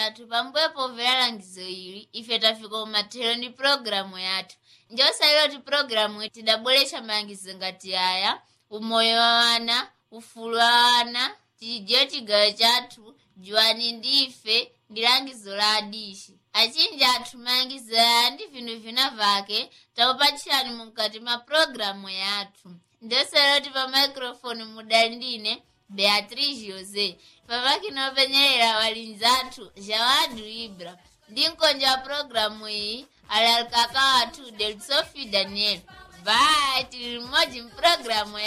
athu pambuyo pomvera langizo ili ife tafika umathero ndi pulogalamu yathu njosaliro ti pulogalamu tidabweretsa malangizo ngati aya umoyo wa wana ufulu wa wana tijiwe chigawo chathu juwani ndife ndi langizo la adishi achinji athu malangizo aya ndi vinthu vina vake takupatchirani mukati mwa pulogalamu yathu njosaliro ti pa microfone mudali ndine beatriz jose pamakina openyerera walinzi athu jawadu ibra ndi mkonja wa pulogalamu iyi ali alikaka wathu delsofi daniel bye tili limodzi mpulogalamu